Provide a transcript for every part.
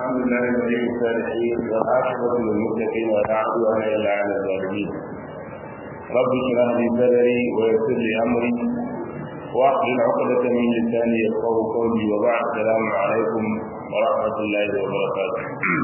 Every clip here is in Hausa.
الحمد لله ولي الصالحين والعاقبة للمتقين ولا عدوان إلا على الظالمين رب اشرح لي صدري ويسر لي أمري واحلل عقدة من لساني يفقه قولي وبعد السلام عليكم ورحمة الله وبركاته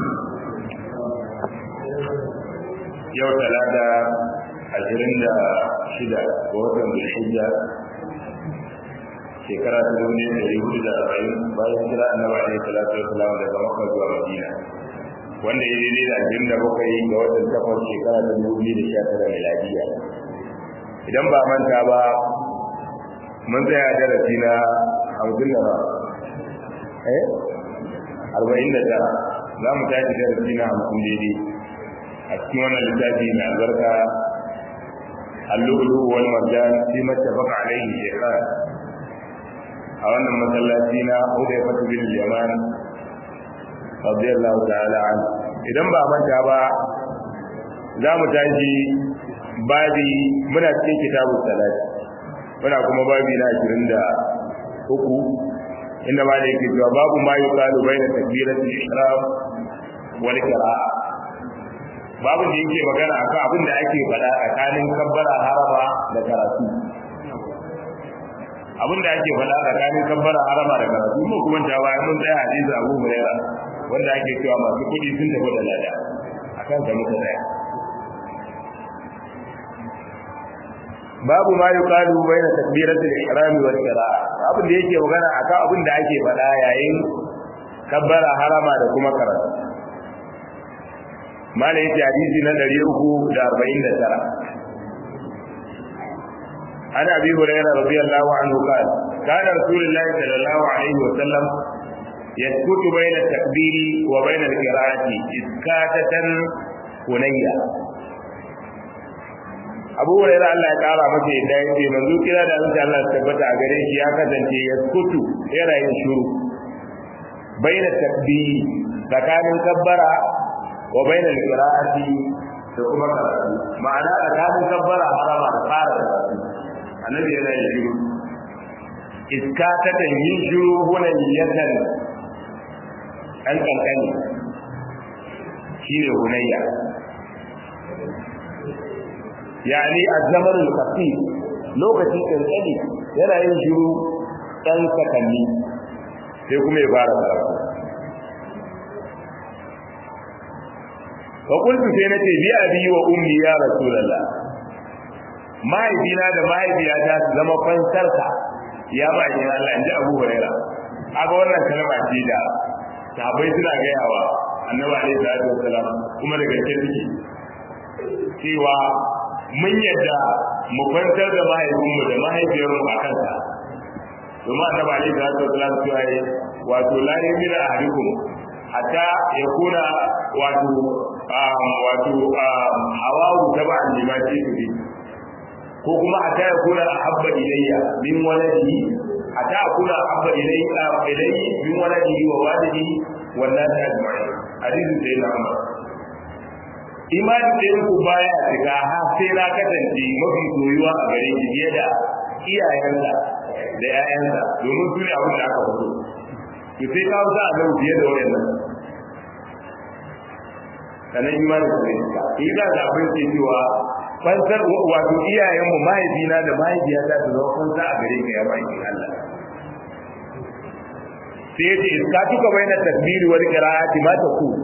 yau talata ashirin da shida ga watan zulhijja shekara ta dubu ne ɗari hudu da arba'in bayan hijira annabi alaihi salatu wasalam daga makka zuwa madina wanda ya daidai da ashirin da bakwai ga watan takwas shekara ta dubu biyu da sha tara miladiya idan ba manta ba mun tsaya darasi na hamsin da ba eh arba'in da tara za mu tashi darasi na hamsin daidai a cikin wannan littafi mai albarka اللؤلؤ والمرجان فيما اتفق عليه الشيخان a wannan masallaci na Hudayfa bin Yaman radiyallahu ta'ala an idan ba manta ba za mu tashi babi muna cikin kitabun salati muna kuma babi na 23 inda ma da yake cewa babu ma yuqalu baina takbiratul ihram wal qira'a babu da yake magana akan abin da ake faɗa tsakanin kabbara harama da karatu abin da ake faɗa tsakanin kabbara harama da karatu mu kuma ta bayan mun tsaya hadisi Abu Hurairah wanda ake cewa masu kuɗi sun tafi da lada akan ta muka tsaya babu ma yuqalu baina takbiratul ihram wal qira'a abin da yake magana akan abin da ake faɗa yayin kabbara harama da kuma karatu mala yake hadisi na 349 عن ابي هريره رضي الله عنه قال كان رسول الله صلى الله عليه وسلم يسكت بين التكبير وبين القراءة إسكاتة هنية Abu Hurairah Allah ya kara masa yadda ya ce manzo kira da Allah Allah ya tabbata a gare shi ya kasance ya skutu yana yin shiru baina takbiri tsakanin kabbara wa baina qira'ati da kuma karatu ma'ana tsakanin kabbara harama da fara karatu annabi yana yin shiru iska ta kan yin shiru hunan yakan an kankani shi ne hunayya yani a zamanin kafi lokacin kankani yana yin shiru ɗan sakanni sai kuma ya fara karatu fa kuntu sai nace bi abi wa ummi ya rasulullah mahaifina da mahaifiyata su zama fansarka ya ba ni Allah inji Abu Huraira kaga wannan kalma ce da sahabbai suna gayawa Annabi alaihi salatu wassalam kuma da gaske suke cewa mun yadda mu kwantar da mahaifinmu da mahaifiyarmu a kansa domin Annabi alaihi salatu wassalam cewa wato la yamina ahadikum hatta yakuna wato wato hawawu taba'an limaji su ko kuma a taya kuna a habba ilayya min waladihi a ta kuna a habba ilayya ilayya min waladihi wa walidihi wannan ta ajma'i hadisin sai na amma imani ɗin ku baya shiga har sai na kasance mafi soyuwa a gare shi fiye da iyayensa da ƴaƴansa domin su ne abin da aka fito to sai ka wuce a nan fiye da wayannan sannan imani ku zai shiga idan da abin ke cewa fansar wato iyayenmu mahaifina da mahaifiyata su zama fansa a gare ka ya bakin Allah sai yace iska tuka baina takbiri wal qira'ati ma ta ku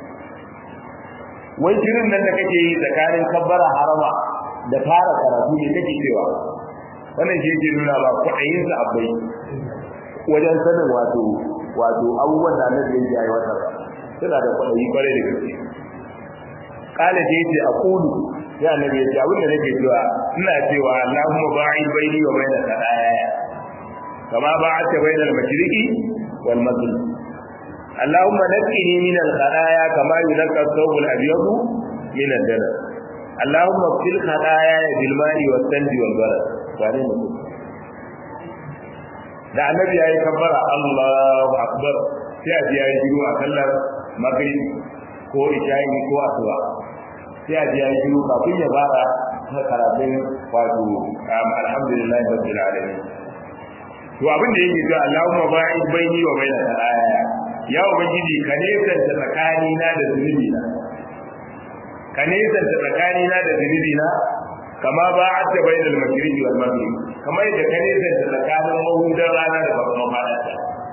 wai shirin nan da kake yi tsakanin kabbara harama da fara karatu ne kake cewa wannan shi yake nuna ba kuɗayin sa abai wajen sanin wato wato abubuwan da annabi yake aiwatar suna da kuɗayi kwarai da gaske kala da yace aqulu ya annabi yace abin da nake cewa ina cewa Allahumma ba'id baini wa baina qadaya kama ba'adta baina al-mashriqi wal maghrib Allahumma naqqini min al-qadaya kama yunqqa ath-thawb al-abyad min ad-danas Allahumma fil qadaya bil ma'i was-salji wal barad wane ne da annabi yayi kabbara Allahu akbar sai a ji yayi shiru a sallar maghrib ko isha'i ko asuba sai a ji ya yi shiru kafin ya fara karatun wato alhamdulillah rabbil alamin to abin da yake cewa Allahumma ba'id baini wa baina al-aya ya ubangiji ka nesanta tsakani na da zunubi na ka nesanta tsakani na da zunubi na kama ba a ta bai da makiriji wal maghrib kamar yadda ka nesanta tsakanin mahudar rana da babban mafaɗa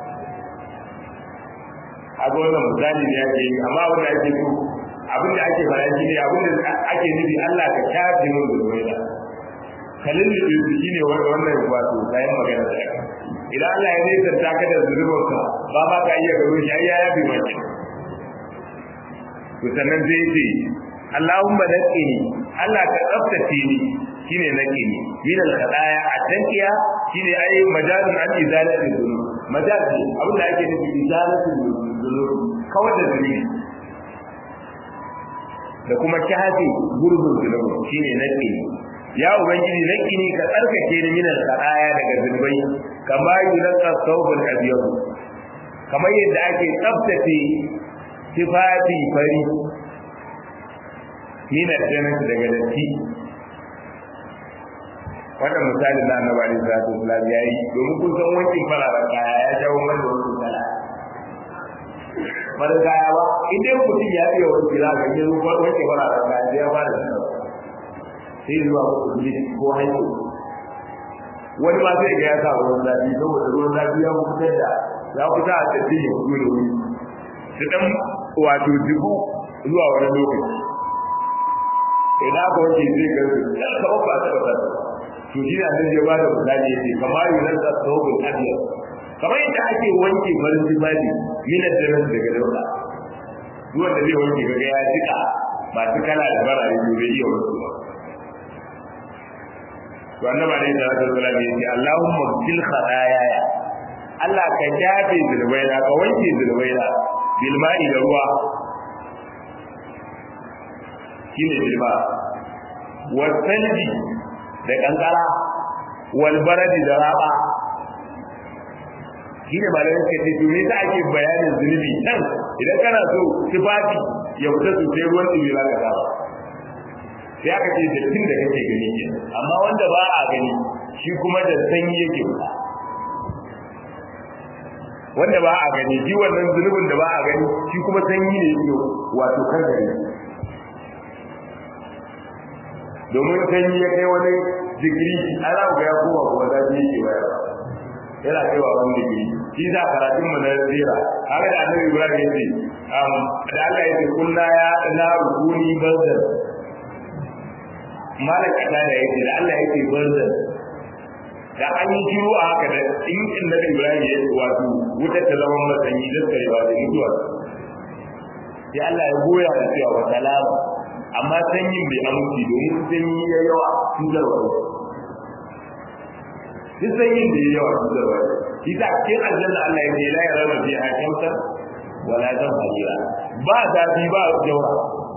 a ga wannan misali ne ake yi amma abin da ake so abin da ake fara shi ne abin da ake nufi Allah ka kyafe mun zunubai na kalin da su shi ne wannan wato bayan magana da idan Allah ya nesa ta ka da zunubinka ba ba ka iya gano shi ai ya yafi maki to sannan sai ce Allahumma naqini Allah ka tsaftace ni shine naqini min al khadaya at-tanqiya shine ai majalun an izalati dhunub majalun abin da ake nufi izalati dhunub kawai da zunubi da kuma shahafi gurbin zunubi shine naqini ya ubangiji naqini ka tsarkake ni min al khadaya daga zunubai kama yulqa thawbul abyad kamar yadda ake tsaftace sifati fari minar jannati daga datti wannan misali na annabi alaihi salatu wasallam yayi domin kun san wankin fararen kaya ya jawo wanda wasu kala farin kaya ba idan mutum ya iya wanki za ka yi wanke fararen kaya sai ya fara da sai zuwa mutu ko haihu wani ma sai ga ya sa ruwan zafi saboda ruwan zafi ya fitar da ya fita a tafi ya fito da wuri su dan wato dubu zuwa wani lokaci idan aka wanke zai ga su ya kaba ba ta ba to shi ne annabi ya ba da misali yace kamar yunan da sawbul abyad kamar yadda ake wanke farin tufafi minar da nan daga dauka duk wanda zai wanke kaga ya jika masu kala da barare ne bai iya wasu ba to annabi alaihi salatu wasallam yace Allahumma bil khataaya Allah ka jabe zulbaina ka wanke zulbaina bil ma'i da ruwa shine bilma wasalji da kankara wal baradi da raba shine ba da yake ce to me yasa ake bayanin zunubi nan idan kana so sifati ya fita sosai ruwan ɗumi za ka saba sai aka ce dattin da kake gani ke amma wanda ba a gani shi kuma da sanyi yake fita wanda ba a gani shi wannan zunubin da ba a gani shi kuma sanyi ne yake wato kan gari domin sanyi ya kai wani digiri ana ga ya koma kuma zafi yake waya yana kaiwa wani digiri shi za karatun mu na zira haka da annabi ibrahim ya ce da Allah ya ce kullu ya na rukuni bazan malaka ta da yake da Allah yake bazan da an yi kiro a haka da in annabi ibrahim ya ce wato wutar ta zama masanyi da karewa da mutuwa sai Allah ya goya da cewa wa salama amma sanyin bai aminci domin sanyi ya yawa cutarwa duk sanyin da ya yawa cutarwa shi ta cikin aljanna Allah ya ce la ya rama fi hakamta wala zan harira ba zafi ba jaura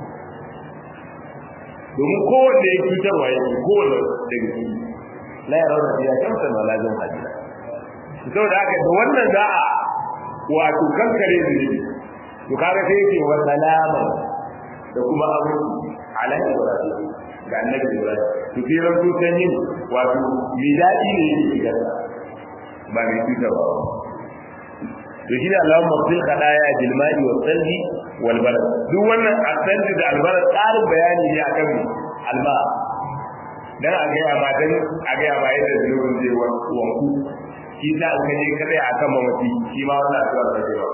domin kowanne ya cutarwa yake kowanne daga ciki la ya rama fi hakamta wala zan harira saboda haka da wannan za a wato kankare zunubi to kaga sai yake wa salama da kuma abinci alaihi wa ga annabi Ibrahim to sai ran to sanyin wato mi dadi ne yake shigar ba mai cutarwa to shi da Allahumma fil qadaya bil ma'i wa salji wal barad duk wannan asalli da al barad tsarin bayani ne akan alma dan a ga ma dan a ga ma yadda zunubin zai wanku shi da an kaje kadai akan mamaci shi ma wannan addu'a ta ce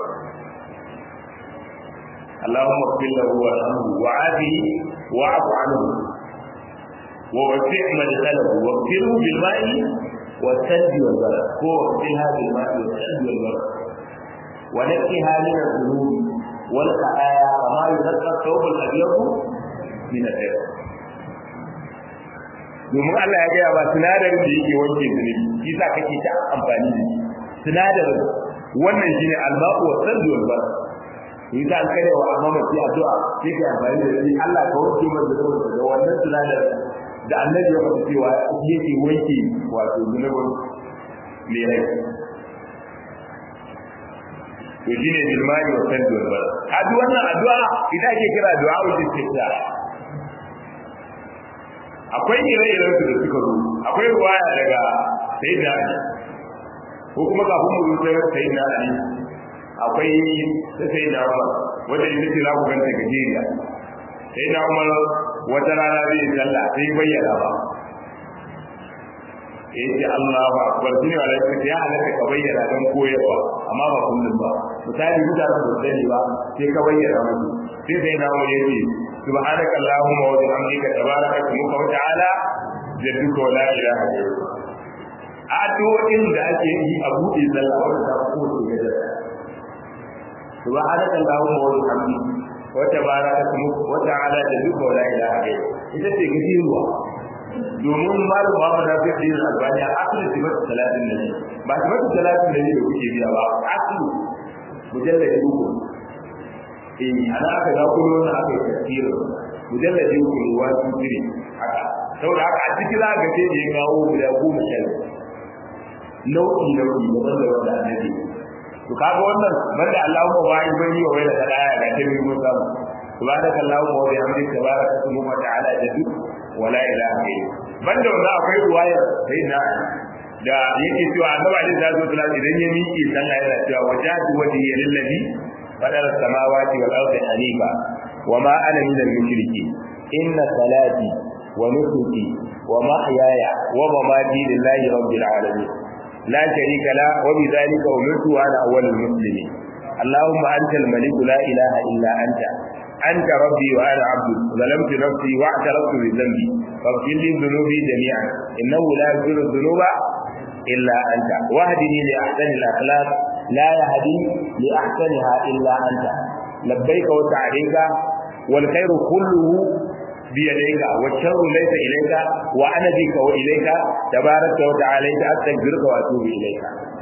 اللهم اغفر له وارحمه وعافه واعف عنه ووسع مدخله واغفره بالماء والثلج والبرد هو اغسلها بالماء والثلج والبرد ونكها من الذنوب والخطايا كما ينقى الثوب الابيض من الدم domin Allah ya gaya ba sinadarin da yake wanke zunubi shi sa kake ta amfani da shi sinadarin wannan shine albaqu wa sallu wal barad yi ta an kare wa amma mace addu'a sai ka amfani da shi Allah ka wanke masa da da wannan sinadarin da annabi ya faɗi cewa yake wanke wato zunubin mai rai to shine bilmani wa sallu wal barad a duk wannan addu'a ita ake kira du'a ul istifta akwai ire-iren su da suka zo akwai ruwaya daga sayyidina ali ko kuma kafin mu zo sai sayyidina ali akwai ta sai na Umar wanda ita ce za ku ganta gajeriya sai na Umar wata rana zai yi sallah sai bayyana ba ya ce Allahu akbar shine wala ka ya halaka ka bayyana dan koyarwa amma ba kullum ba misali mutane ba sani ba sai ka bayyana musu sai sai na Umar ya ce subhanaka allahumma wa bihamdika tabaraka ismuka wa ta'ala jadduka wa la ilaha illa addu'o'in da ake yi a buɗe sallah wanda ta fi kowace gajar subhanaka allahumma wa bihamdika wa tabaraka ismuka wa ta'ala jadduka wa la ilaha illa ita ce gajeruwa domin malam Muhammad Rafi Din Albani a asalin sifatu salatin nabi ba sifatu salatin nabi da kuke biya ba asali mujalladi uku eh ana aka ga kullu na aka tafsir mujalladi uku ne wa su tiri haka saboda haka a cikin za ga sai ya kawo guda goma sha nau'i nau'i daban daban da annabi to kaga wannan banda Allahumma ba'i bani wa wayla ta aya ga tabi mun samu subhanaka Allahumma wa bihamdika tabaraka ismuka wa ta'ala jaddu wa la ilaha illa banda wannan akwai ruwayar sai na da yake cewa annabi alaihi salatu wasallam idan ya miƙe sallah yana cewa wajhatu wajhi lillazi fadara samawati wal ardi hanifa wa ma ana min al mushrikeen inna salati wa nusuki wa mahyaya wa mamati lillahi rabbil alamin la sharika la wa bidhalika umirtu wa ana awwalul muslimin اللهم أنت الملك لا إله إلا أنت أنت ربي وأنا عبدك ظلمت نفسي واعترفت بذنبي فاغفر لي ذنوبي جميعا إنه لا يغفر الذنوب إلا أنت واهدني لأحسن الأخلاق لا يهدي لأحسنها إلا أنت لبيك وسعديك والخير كله بيديك والشر ليس إليك وأنا بك وإليك تبارك وتعالى أستغفرك وأتوب إليك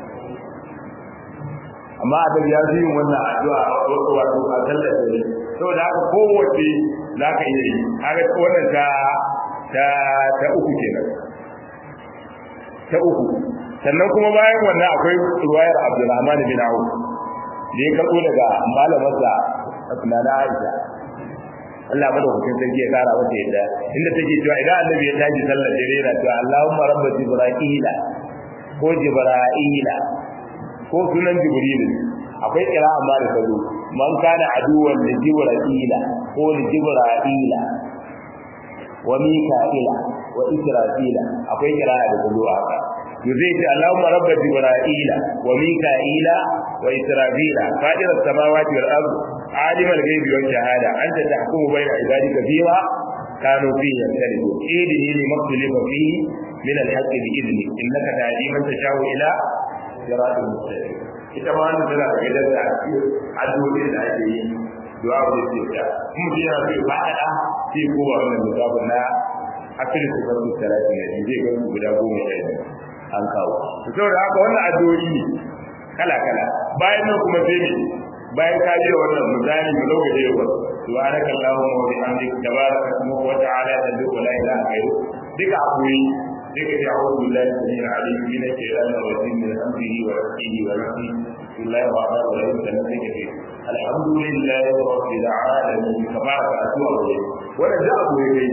amma adabi ya fi yin wannan addu'a wato wato a tallace ne saboda haka kowace za ka iya yi haka wannan ta ta ta uku kenan ta uku sannan kuma bayan wannan akwai ruwayar Abdulrahman bin Auf da ya karbo daga malamarsa Nana Aisha Allah bada hukun sarki ya kara mata yadda inda take cewa idan annabi ya tashi sallar dare yana cewa Allahumma rabba jibra'ila ko jibra'ila ko sunan jibril akwai kira amma da kazo man kana aduwan li jibra'ila ko li jibra'ila wa mika'ila wa israfila akwai kira da kazo haka yuzai ce Allahumma rabba jibra'ila wa mika'ila wa israfila fadir as-samawati wal ard alim al-ghaibi wal shahada anta tahkumu bayna ibadika fiha kanu fihi yaktalifun idini li maktalifa fihi min al-haqqi bi idnik innaka tahdi man tashau ila siratul mustaqim ita ma wannan tana da gidan da addu'o'i da ake yi du'a da ke da kuma shi yana so ba da sai ko wannan misabun na akil sifatu salati ne zai ga guda goma sha biyu an kawo saboda haka wannan addu'o'i ne kala kala bayan nan kuma sai ne bayan ka ji wannan misali mu dauka je wa subhanaka allahumma wa bihamdika tabaraka ismuka wa ta'ala tadullu la ilaha illa anta duka akwai ذكر أعوذ بالله السميع العليم من الشيطان الرجيم من أمره ونفسه ونفسه بسم الله الرحمن الرحيم سنتك فيه الحمد لله رب العالمين تبارك أسوأ إليه ولا جاء أبو يكي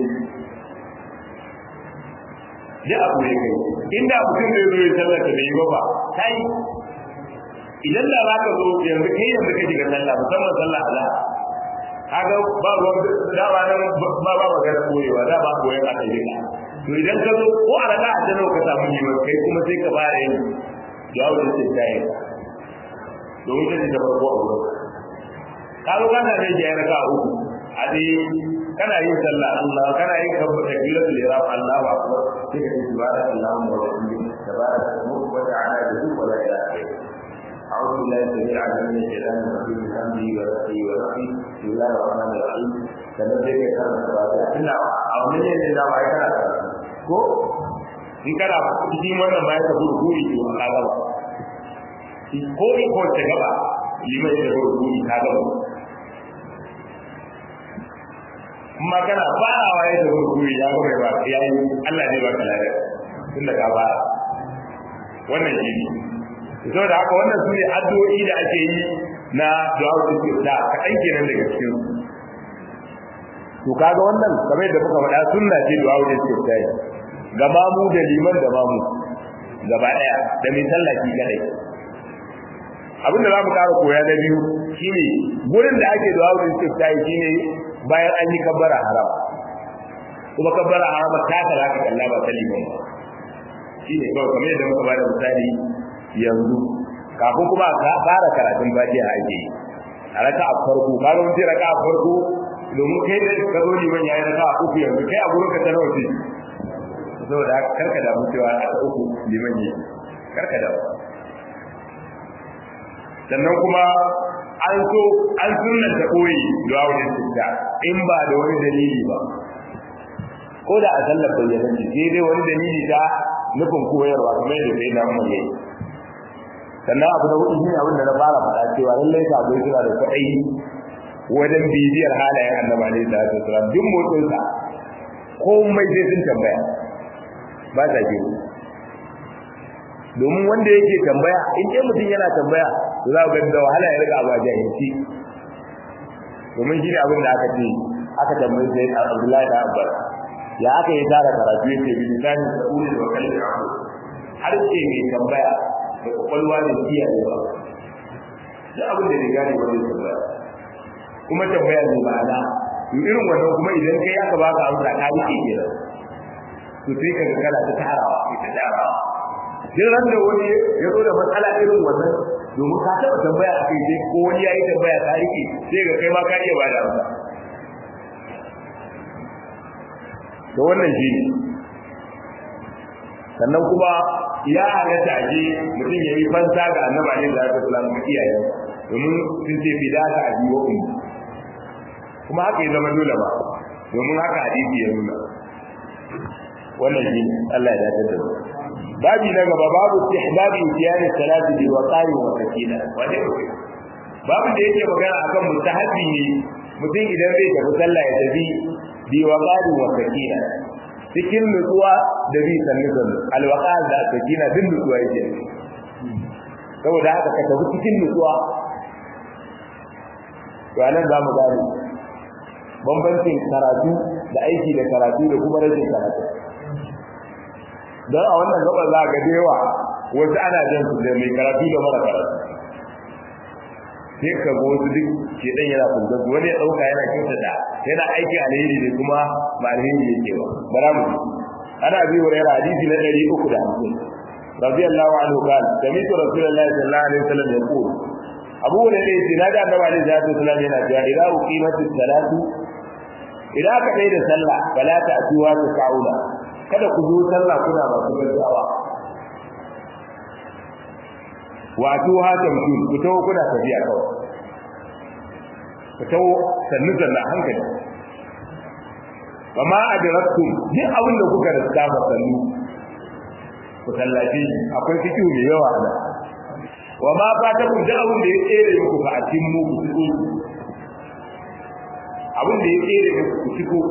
جاء أبو يكي إن أبو يكي يزوي سلة بي بابا كاي idan da za ka zo yanzu kai yanzu ka shiga sallah musamman sallah azhar kaga ba ruwan da ba nan ba ba magana koyewa da ba koyon a kai to idan ka zo ko a raka a jana ka samu liman kai kuma sai ka fara yin jawo da sai ta yi domin ta ta farko a wurin ka zo kana ne ya raka a uku a dai kana yin sallah Allah kana yin kabbar da kila da lira Allah wa akbar sai ka ce subhanallahi wa bihamdihi tabaraka wa ta'ala da duk wala ilaha illa أعوذ بالله السميع العليم من الشيطان الرجيم من همزه ونفسه ونفسه بسم الله الرحمن الرحيم sannan sai kai karanta fatiha ina a wannan ne da bai karanta ko in kana cikin wannan bayan ka gudu guri to ka gaba ko ni ko ta gaba liman da gudu guri ka gaba amma kana farawa ya da gudu guri ya gaba ba ya yi Allah ne ba ka lafiya tunda ka fara wannan shi ne saboda haka wannan su ne addu'o'i da ake yi na du'a da kaɗan kenan daga cikin to kaga wannan kamar yadda muka faɗa sunna ce du'a da istiftahi ga mamu da liman da mamu gaba daya da mai sallaki kadai abin da za mu ƙara koya na biyu shine gurin da ake da wawun istiftahi shine bayan an yi kabbara haram kuma kabbara haram ta ta za ka kalla ba ta liman ba shine kawai kamar yadda muka bada misali yanzu kafin kuma ka fara karatun fatiha ake yi a raka a farko ka ga mutum raka a farko domin kai da ka zo liman yayi raka a uku yanzu kai a gurin ka ta nawa ce saboda haka karka damu cewa a uku liman yi karka damu sannan kuma an so an sunnanta koyi du'a wajen sujda in ba da wani dalili ba ko da a sallar bayyana ce sai dai wani dalili ta nufin koyarwa kamar yadda sai na mu yayi sannan abu da hudu shine abin da na fara faɗa cewa lallai sabai suna da kuɗi wajen bibiyar halayen annabi alaihi salatu wasalam duk motsinsa komai sai sun tambaya ba ta gero domin wanda yake tambaya in dai mutum yana tambaya to za ku ga da wahala ya riga abu a jahilci domin shi ne abin da aka ce aka tambayi sai Abdullahi da Abbas ya aka yi tara karatu yake bi misali da ulil wa kalli har ce mai tambaya da kwakwalwa da kiyaye ba duk abin da riga ne wani tambaya kuma tambaya ne ma'ana irin wannan kuma idan kai aka baka amsa ka rike kenan to sai ka kana ta tarawa ta tarawa duk ran da wani ya zo da matsala irin wannan domin ka taɓa tambaya a kai ko wani ya yi tambaya ta rike sai ga kai ma ka iya bada amsa da wannan shi ne sannan kuma ya halatta a je mutum ya yi fansa ga annaba ne da aka kula ga iyaye domin sun ce fida ka a biyo umma kuma haka ya zama dole ba domin haka hadisi ya nuna wannan shi ne Allah ya dace da mu babi na gaba babu istihbab intiyani salati bi waqari wa sakina wani babu da yake magana akan mustahabi ne mutum idan zai tafi sallah ya tafi bi waqari wa sakina cikin nutsuwa da bi sannu sannu alwaqar da sakina din nutsuwa yake saboda haka ka tafi cikin nutsuwa to anan za mu gane bambancin karatu da aiki da karatu da kuma rashin karatu don a wannan gaba za ga da yawa wasu ana jan su da mai karatu da mara karatu sai ka ga wasu duk ke dan yana kuntar wani ya dauka yana kyauta da yana aiki alheri ne kuma ba alheri yake ba bara mu ana bi wa yara hadisi na 350 radiyallahu anhu qala sami'tu rasulullahi sallallahu alaihi wasallam yaqul abu hurairah yace na da annabi alaihi salatu wasallam yana cewa idza uqimatis salatu idan ka dai da sallah fala ta atuwa ta sa'ula kada ku zo sallah kuna masu gaggawa wato haka mutum ku tawo kuna tafiya kawai ku tawo sannu sannu hankali amma adraktum duk abin da kuka riska ba sannu ku tallafi akwai fikihu mai yawa nan wa ma fatakum duk abin da ya tsere muku fa a cikin mu ku tsiko abin da ya tsere muku ku tsiko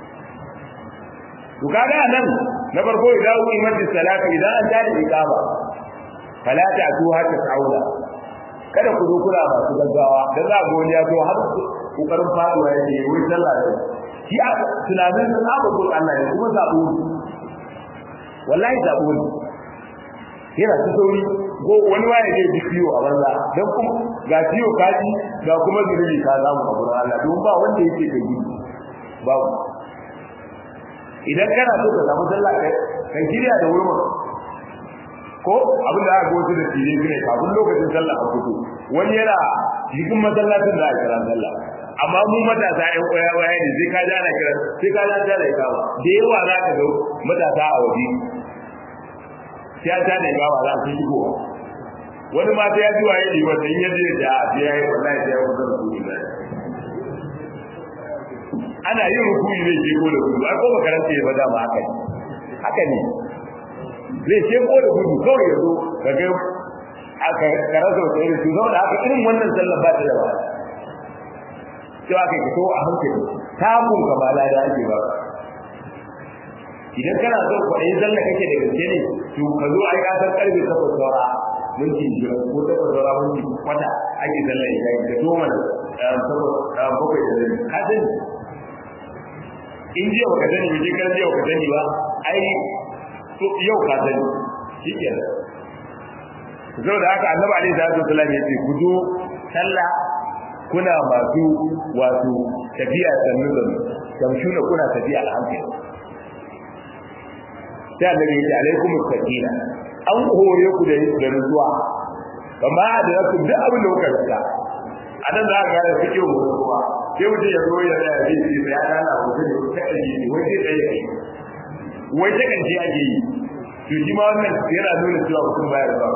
to kaga nan na farko idan ku imani salati idan an tada iqama fala ta tuha ta saula kada ku zo kula masu gaggawa dan za ga wani ya zo har kokarin faduwa yake wai sallah ne shi a tunanin sun abu ko Allah ne kuma zabo wallahi zabo ne yana ta sauri ko wani waye ne ji ciwo a banza dan kuma ga ciwo kaji ga kuma zunubi ka samu a gurin Allah don ba wanda yake da gudu babu idan kana so ka samu sallah kai kan shirya da wurin ko abin da aka goce da tire ne kafin lokacin sallah a fito wani yana cikin masallacin da aka kira sallah amma mu matasa ƴan koya waya ne sai ka ji ana kira sai ka ji ana da ikawa da yawa za ka ga matasa a waje sai an tada ikawa za su shigo wani ma sai ya ji waye ne wanda in yadda ya ji a sai ya yi wallahi sai ya kusa da kuɗi ana yin rukuni zai ke da gudu ai ko makaranta ya bada ma haka ne haka ne zai ce ko da gudu kawai ya zo ka ga aka karasa wata irin su zauna haka irin wannan sallar ba ta da ba cewa kai ka to a hankali takun ka ba lada ake ba idan kana son kwaɗayin sallah kake da gaske ne to ka zo ai ka san karfe takwas saura minti biyar ko takwas saura minti kwata ake sallah ya ka to mana bakwai da zai ka sani in jiya baka sani ba je kan jiya baka sani ba ai to yau ka sani shikenan saboda haka annabi alaihi salatu wasallam ya ce ku zo sallah kuna masu wato tafiya sannu da tamshuna kuna tafiya a hankali sai annabi ya ce alaikum sakina an hore ku da da nutsuwa amma da ku duk abin da kuka rasa a nan za ka ga cikin ruwa sai mutum ya zo ya da ya ce sai ya dana ku da ta kaji ne wai sai ya yi wai ta kaji ake yi to shi ma wannan yana nuna cewa mutum baya zuwa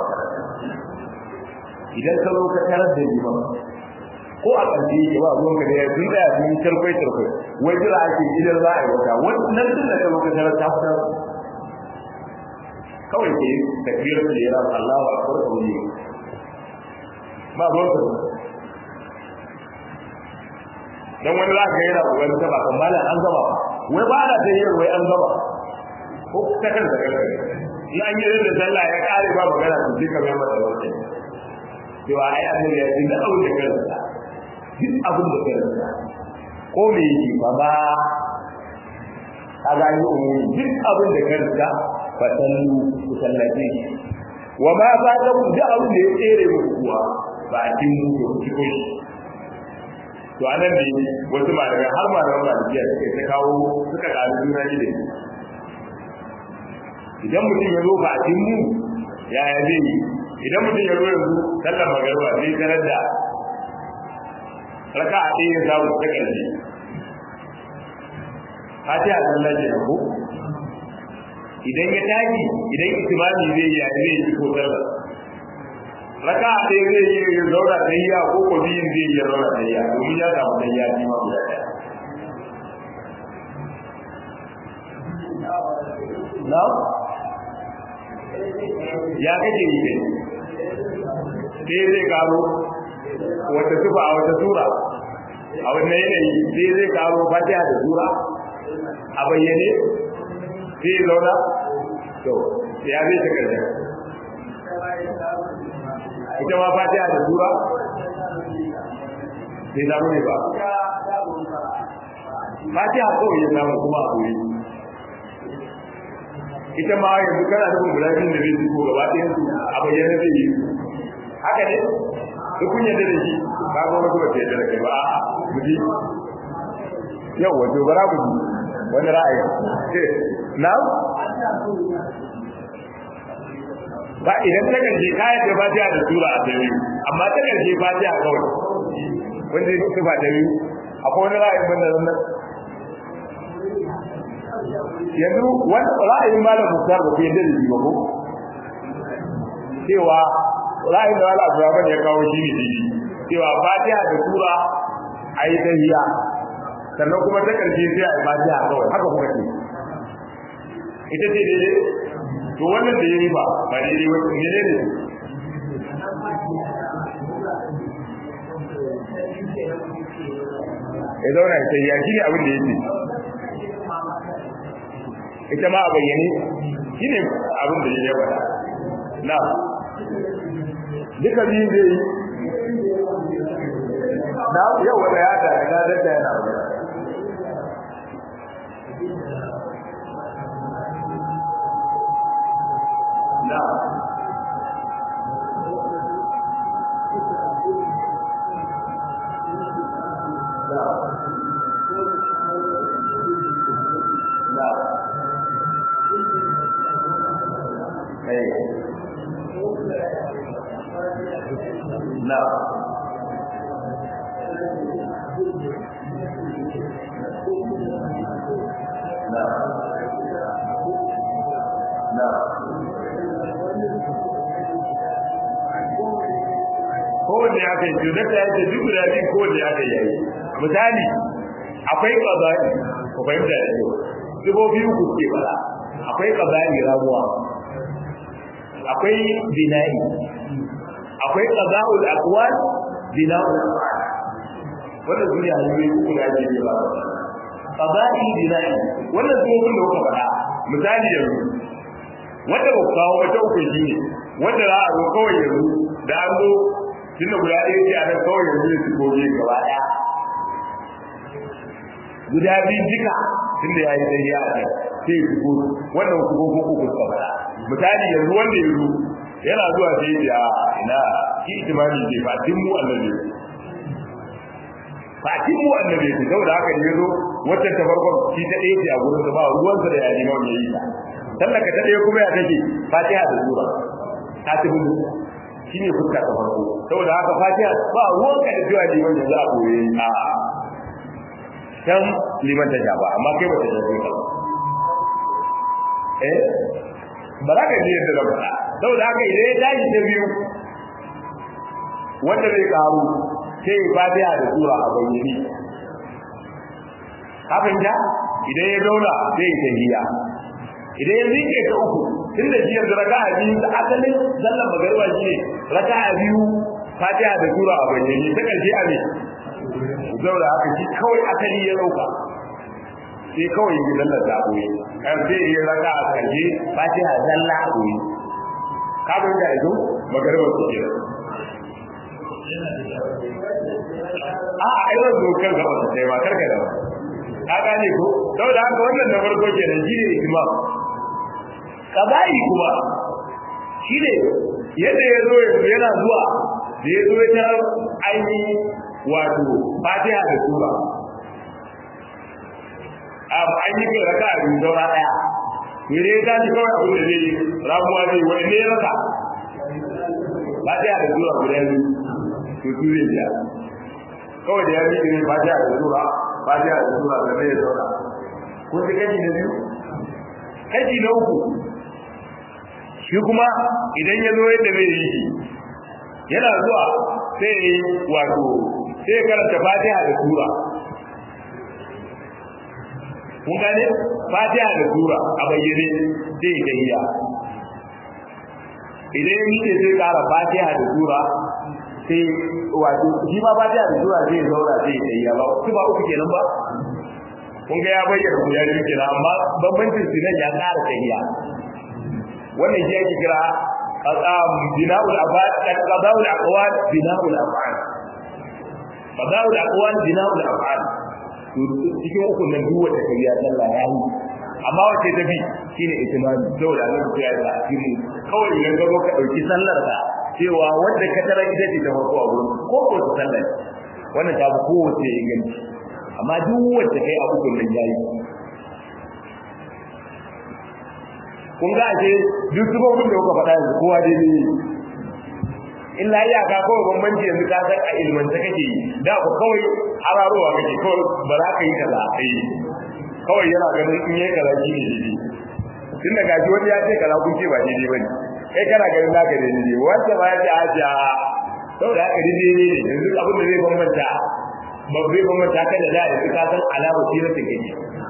idan ka zo ka tarar da liman ko a ƙarshe yake ba ruwan ka da ya sun tsaya sun yi tarkwai tarkwai wai jira ake idan za a yi wata wannan tun da ka zo ka tarar ta fitar kawai ke tafiyar da ya rasu Allah wa akwai ƙauni ba ruwan ka dan wani za ka yana ƙoƙarin ta ba kan bala an gaba wai ba da ta yi wai an gaba ko ta kan da kanka in an yi da sallah ya kare ba magana su duka mai mata wata cewa ai annabi ya ce da abin da kansa duk abin da kansa ko me yake ba ba kaga yi umuri duk abin da kansa fa sallu ku sallace wa ma ba da ku da abin da ya tsere muku kuwa ba a cikin mu ku ciko shi to anan ne wasu malamai har malaman malikiya suka ta kawo suka karu juna ne da idan mutum ya zo ba a cikin mu yaya zai yi idan mutum ya zo yanzu sallar magarba zai tarar da raka a ɗaya ya samu ta ƙarshe fatiha sallar ke ko idan ya tashi idan itimami zai yi zai yi ko sallar raka a ɗaya zai yi ya zauna ta yi ko ko biyun zai yi ya zauna ta yi domin ya samu ta yi shi ma guda ɗaya na ya kake yi ne sai zai karo wata tufa a wata sura a wannan yanayi sai zai karo fatiha da sura a bayyane sai zauna to ya zai ta karshe ita ma fatiha da sura sai zamu ne ba fatiha kawai ya samu kuma a wuri ita ma yanzu kana da bulafin da zai ko gaba ɗayan su a bayyana zai yi haka ne duk kun yadda da shi ba ga wani kuma yadda da kai ba a muji yau wato bara ku wani ra'ayi na ba idan ta karshe kayan da fatiha da sura a ta biyu amma ta karshe fatiha kawai wanda ya sifa ta biyu akwai wani ra'ayin banda wannan yanzu wani ra'ayin malam Musa ba ku yadda da shi ba ko cewa ra'ayin da malam Abdurrahman ya kawo shi ne shi cewa Fatiha da sura ayi tahiyya sannan kuma ta karshe sai ayi Fatiha kawai haka kuka ce ita ce daidai to wannan da yayi ba ba daidai ba ne ne ne ya zauna ya tahiyya shi ne abin da yake ita ma a bayyane shi ne abin da ya faɗa na duka biyu zai yi na yau wanda ya da ya da da yana na na na na kowanne aka yi tunar da yake duk guda biyu kowanne aka yi misali akwai ƙazari ku fahimta da yau dubobi uku ke bala akwai ƙazari ramuwa akwai bina'i akwai qada'ul aqwal bina'ul af'al wannan su ne hanyoyi uku da ake yi ba qada'i bina'i wannan su mun da kuka faɗa misali yanzu wanda ba ku kawo wata uku shi ne wanda za a zo kawai yanzu da an zo tunda guda ɗaya ce a nan kawai yanzu ne su gobe gaba ɗaya guda biyu duka tunda ya yi ɗaya a nan sai su gobe wannan ku gobe uku suka faɗa misali yanzu wanda ya zo yana zuwa sai ya ina ki itimami ce fatin mu annabi fatin mu annabi ce saboda haka ne yazo wacce ta farkon shi ta ɗaya ce a gurin ba ruwan sa da ya nima mai yi ta sallaka ta ɗaya kuma ya take fatiha da sura ta ta hudu shine fuska ta farko saboda haka fatiha ba ruwan ka da cewa liman yanzu a koyi a can liman ta jaba amma kai ba ta shafe ka eh ba za ka ji yadda na faɗa saboda haka idan ya tashi ta biyu wanda zai karu sai ya fatiha da sura a bayyane kafin ja idan ya zauna sai ya tahiya idan ya rike ta uku tun da shi yanzu raka'a biyu da asalin sallar magariba shi ne raka'a biyu fatiha da sura a bayyane ta ƙarshe a ne zauna haka shi kawai asali ya ɗauka sai kawai yi sallar ta ɓoye kan sai yi raka'a a ƙarshe fatiha zalla a ɓoye ka bai da yanzu magariba su ke a a aiwar dokar gaba ta sai ba karka da ka gane ko saboda haka wannan na farko kenan shi ne imam kaba'i kuma shi ne yadda ya zo yana zuwa da ya zo ya ainihin wato fatiha da sura an yi kai raka a biyu saura ɗaya to dai ya tashi kawai abin da zai yi ramuwa zai wani ne ya rasa fatiha da sura guda biyu to su zai biya kawai da ya miƙe ne fatiha da sura fatiha da sura da zai zauna kun ji kaji na biyu kaji na uku shi kuma idan ya zo yadda zai yi shi yana zuwa sai ya yi wato sai ya karanta fatiha da sura kun gane fatiha da sura a bayyane zai ta hiya idan ya miƙe sai ƙara fatiha da sura sai wato shi ma fatiha da sura zai zaura zai ta hiya ba su ba uku kenan ba kun ga ya bayyana guda biyu kenan amma bambancin su nan ya ƙara ta hiya wannan shi ake kira bina'ul abad qada'ul aqwal bina'ul af'al qada'ul aqwal bina'ul af'al to cikin uku nan duk wanda kai ya sallah ya yi amma wace ta bi shine itimami saboda nan sai ya da cikin kawai idan ka zo ka dauki sallar ka cewa wanda ka tara ita ce ta farko a gurin ko ko ta sallar wannan ta ko wace inganci amma duk wanda kai a uku nan yayi kun ga ashe duk sifofin da kuka faɗa yanzu kowa dai ne illa iyaka kawai bambanci yanzu ka san a ilmanta kake yi da ku kawai hararowa kake kawai ba za ka yi kaza a yi kawai yana ganin in yi kaza shi ne daidai tun da gashi wani ya ce kaza kun ce ba daidai ba ne kai kana ganin naka daidai ne wanda ba ya ce a ce a saboda haka daidai ne yanzu abin da zai bambanta ba zai bambanta ka da da yanzu ka san alamar siratin kake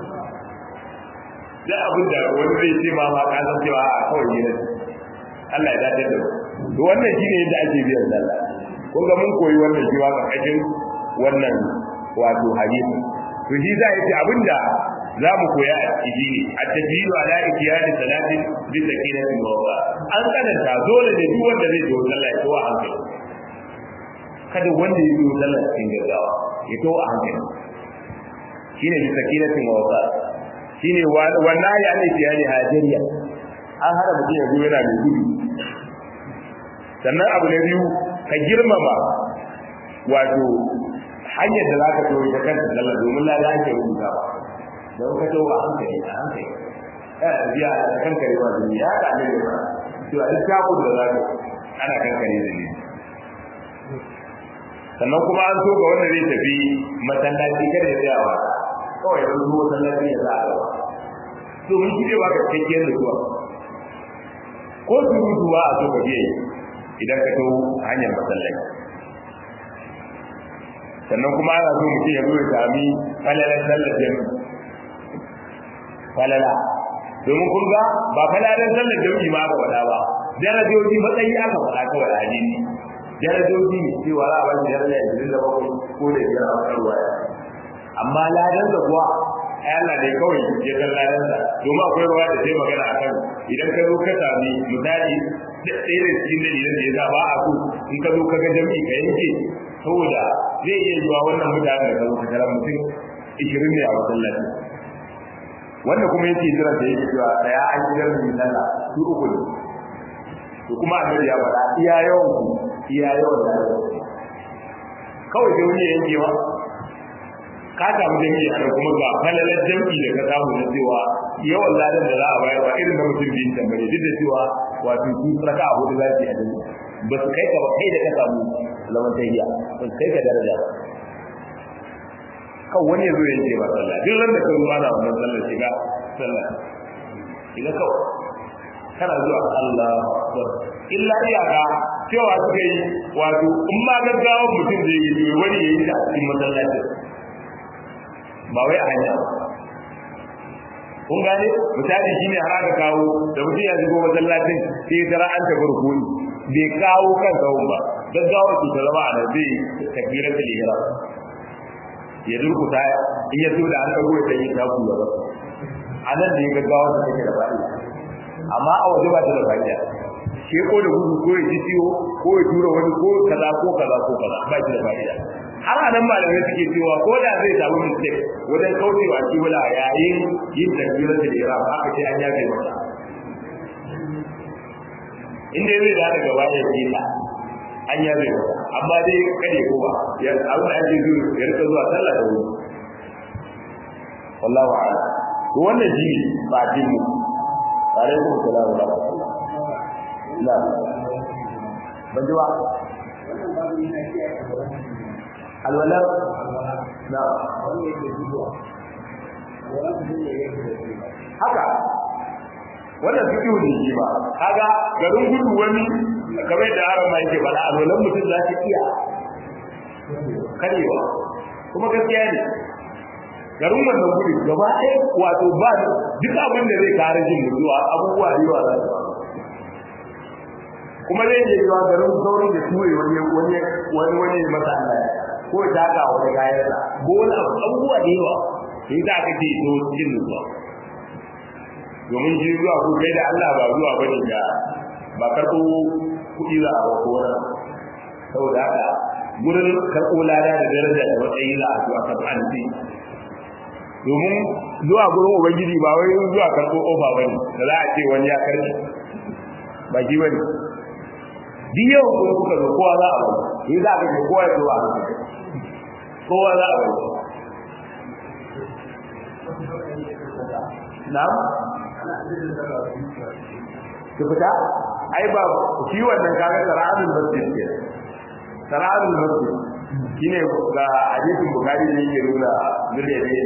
da abin da wani zai ce ma ma ka san cewa a kawai ne Allah ya dace da to wannan shine yadda ake biyan sallah kun ga mun koyi wannan shi waka kajin wannan wato hadisi to shi za yace abinda za mu koya a ciki ne a tajiru ala ikiyadi salatin bi sakinatin wa waqa an kadanta dole ne duk wanda zai zo sallah ya tawa hankali kada wanda ya zo sallah cikin gaggawa ya tawa hankali shine bi sakinatin wa waqa shine wannan ya ne tiyani hajariya an hada mutum ya zo yana da gudu sannan abu na biyu ka girmama wato hanyar da za ka tawo ita kanta sallah domin lada ake rubuta ba don ka tawo a hankali a hankali kana tafiya a kankare ba duniya ya ka ne ba to a duk takun da za ka ana kankare da ne sannan kuma an so ga wanda zai tafi masallaci kada ya tsaya wa kawai ya zo masallaci ya za a gaba domin shi ne ba ka cikakkiyar nutsuwa ko su mutuwa a so ka biye idan ka to hanyar masallaci sannan kuma ana so mutum ya zo ya sami falalar sallar jami'i falala domin kun ga ba falalar sallar jami'i ma aka faɗa ba darajoji matsayi aka faɗa kawai a hadisi darajoji ne cewa za a ba shi daraja ishirin da bakwai ko da biyar a wata ruwaya amma ladan da kuwa ai Allah ne kawai ya san ladan sa domin akwai ruwa da sai magana akan idan ka zo ka sami misali da ɗaya da cikin dalilan da ya sa ba a so in ka zo ka ga jami'i ka yanke saboda zai iya yiwa wannan mutanen da ka zo ka tara mutum ishirin ne a masallaci wanda kuma yake jira da yake cewa daya an gidan mai sallah su uku ne to to kuma annabi ya faɗa iya yawan ku iya yawan da kawai sai wani yanke ba ka samu jami'i a kuma ga falalar jami'i da ka samu na cewa yawan ladan da za a bayar ba irin na mutum biyun tambari duk da cewa wato su raka a hudu za su yi a jami'i ba su kai ka ba kai da ka samu zaman tahiya ba su kai ka daraja ba kan wani ya zo ya ce ba sallah duk ran da ka ruwa na wannan sallah shiga sallah shiga kawai kana zuwa Allah akbar illa iyaka cewa suka yi wato in ma gaggawa mutum zai yi to wani ya yi ta a cikin masallacin ba wai a hanya ba kun gane misali shine har aka kawo da mutum ya shigo masallacin sai ya tara an tafi rukuni bai kawo kan sahun ba gaggawa su ta zama a nan zai takbirar da lihira ya durkuta in ya so da an dago ya tayi ta kula ba a nan da ya gaggawa ta take da fa'ida amma a waje ba ta da fa'ida ke ko da gudu ko ya ciwo ko ya tura wani ko kaza ko kaza ko kaza ba shi da fa'ida har a nan malamai suke cewa ko da zai samu mistake wajen kaucewa kibla yayin yin takbirar da ihram aka ce an yafe masa in dai zai da daga baya ya kila an yafe masa amma dai kare kuma ya abin da ake zuwa ya rika zuwa sallah da wuri wallahu a'lam to wannan shi ba dinu alaikum salam wa rahmatullah na ban ji ba alwala na haka wannan fikihu ne shi ba kaga garin gudu wani kamar da haram ma yake bala alwalan mutum za ta iya karewa kuma gaskiya ne garin wannan gudu gaba ɗaya wato ba duk abin da zai kare jin mutuwa abubuwa da yawa za su kuma zai je yawa garin saurin da ture wani wani wani wani masa Allah ko ta ka wani gayar da gona abubuwa da yawa sai za ka ce to cikin nutsuwa domin shi zuwa ku kai da Allah ba zuwa bane ga ba karɓo kuɗi za a ba ko wani saboda haka gurin karɓo lada da daraja da matsayi za a zuwa karɓo an ce domin zuwa gurin ubangiji ba wai zuwa karɓo ofa bane da za a ce wani ya karɓi ba shi bane duk yau ko kuka zo kowa za a bari ni za ka ce kowa ya zo a kowa za a bari na'am ki fita ai ba shi wannan kaga sara'adul masjid ke sara'adul masjid shine ga hadisin bukari da yake nuna zuriya ne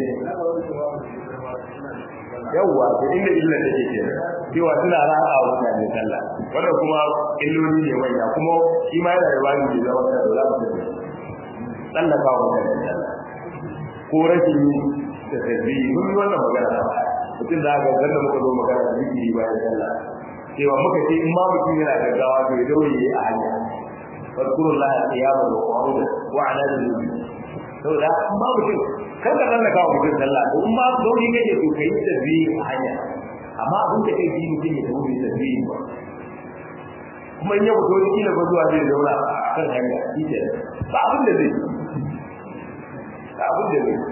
yawwa da inda illa take ke cewa suna ra'a wa mutane sallah wannan kuma illoli ne manya kuma shi ma yana da wani da zama da za mu tafi tsallaka wa mutane sallah ko rashin da tasbihi mun yi wannan magana mutum da aka zanna muka zo magana da zikiri bayan sallah cewa muka ce in ma mutum yana gaggawa to ya daure yi a hanya fadkurullah qiyaman wa qu'udan wa ala al-junub saboda in ma mutum kar ka zanna kawo mutum sallah to in ma daure kake to kai tasbihi a hanya amma abin da kai yi mutum ya daure tasbihi ba kuma in ya fito ni kila ba zuwa zai zauna a kan hanya shi ke ba abin da zai ba abin da zai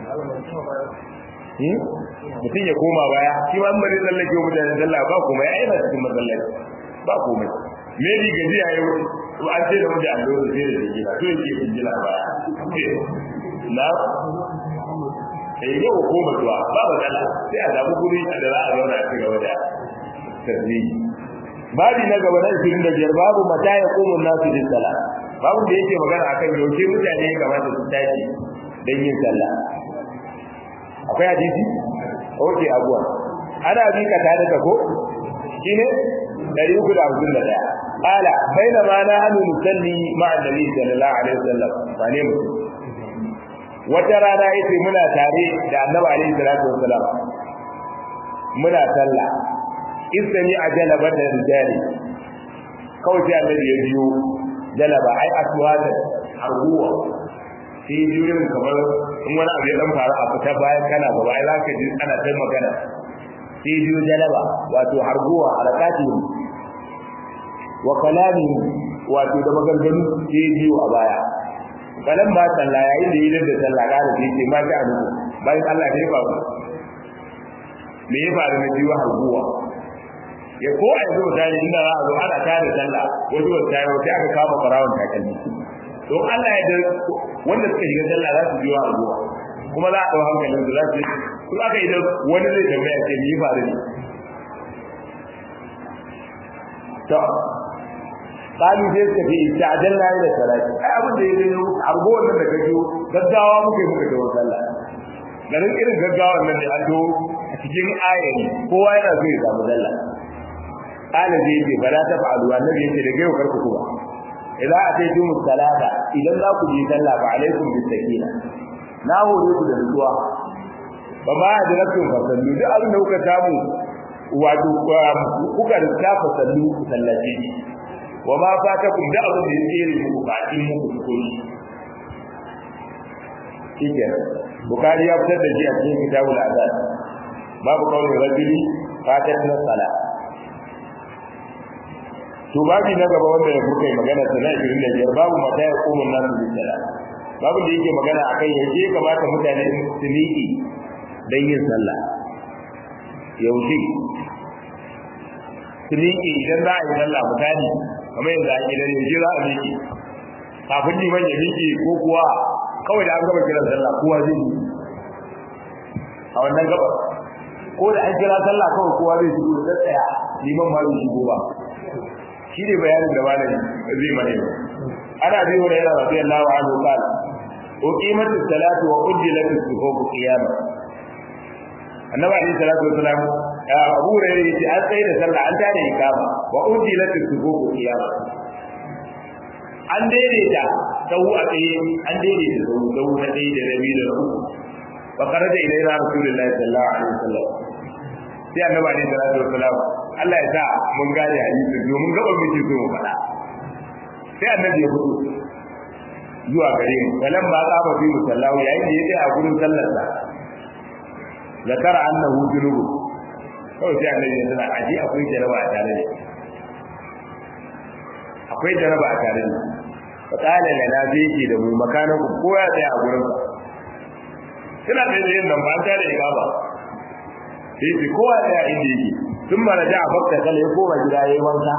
mutum ya koma baya shi ma bari tsallake wa mutane sallah ba komai ai ba cikin masallaci ba komai me bi gaji a yau to an ce da mu da allo da sai da jira to yake jira baya na eh yau koma zuwa ba matsala sai a zabi guri da za a zauna a cigaba da tasbihi babi na gaba na 25 babu mata ya komun nasu din sallah babu da yake magana akan yaushe mutane ya kamata su tashi don yin sallah akwai hadisi oke abuwa ana bi ka tare da ko shine 351 qala baina ma na anu musalli ma'a nabi sallallahu alaihi wasallam bane mu wata rana yace muna tare da annabi alaihi salatu wasallam muna sallah isani ajala bada rijali kawai sai annabi ya biyo jalaba ai aswada harguwa sai jurin kamar in wani abu ya dan faru a fita bayan kana gaba ai za ka ji ana ta magana sai biyu jalaba wato harguwa alakati wa kalami wato da maganganu sai biyu a baya kalan ba sallah yayin da yi da sallah ga da sai ma ta alu bayan Allah ne ba me ya faru na biyu harguwa ya ko a yanzu misali inda za a zo ana tada sallah wasu wasu tayi sai aka kama farawon takalmi to Allah ya da wanda suka shiga sallah za su biyo a zuwa kuma za a ɗau hankalin su za su yi su aka yi da wani zai tambaya ce ni faru ne to kalu sai suka fi ista'adal na da salati ai abin da ya zai argo wannan da gajo gaggawa muke muka tawo sallah garin irin gaggawa nan da an to a cikin ayari kowa yana so ya samu sallah kana zai ce bala ta fa'alu annabi yace da gayo karku kuma idan ataytum salata idan za ku yi sallah fa alaikum bis sakina na hore ku da nutsuwa ba ma da rakin fasallu duk abin da kuka samu wato kuka rika fasallu ku sallace wa ma fatakum da abin da ya tsere muku ba in muku koyi kike bukari ya fitar da shi a cikin kitabul azan babu kawai rajuli fatat na sala to babu na gaba wanda ya kuka yi magana sana 25 babu mata ya kuma nan da sala babu da yake magana akan yaushe ya kamata mutane su miƙi don yin sallah yaushe su miƙi idan za a yi sallah misali kamar yanzu a gidan yaushe za a miƙi kafin liman ya miƙi ko kuwa kawai da an gaba kiran sallah kowa zai yi a wannan gaba ko da an kira sallah kawai kowa zai shigo da tsaya liman ma zai shigo ba shi ne bayanin da malami zai mana ana bi wa yana radiyallahu anhu qala uqimat as-salatu wa ujjilat as-suhuf qiyama annabi alayhi salatu wasalam abu hurairah yace an tsaye da sallah an tare ikama wa ujjilat as-suhuf qiyama an daidaita sau a tsaye an daidaita sau sau na ɗaya da rabi da uku fa kharaja ilayna rasulullahi sallallahu alaihi wasallam sai annabi alaihi salatu wasalam Allah ya sa mun gane hadisi domin gaban miji so mu faɗa sai annabi ya fito zuwa gare mu falan ba ka ba fi musallahu yayin da ya tsaya a gurin sallar sa zakara annahu junubu kawai sai annabi ya tsaya aji akwai jaraba a tare da akwai jaraba a tare da fa qala lana zai da mu makanan ku ko ya tsaya a gurin sa kina da yin nan ba an tare da ba sai ce kowa ya inda yake sun mara da bakta kala ya koma gida yayi wanka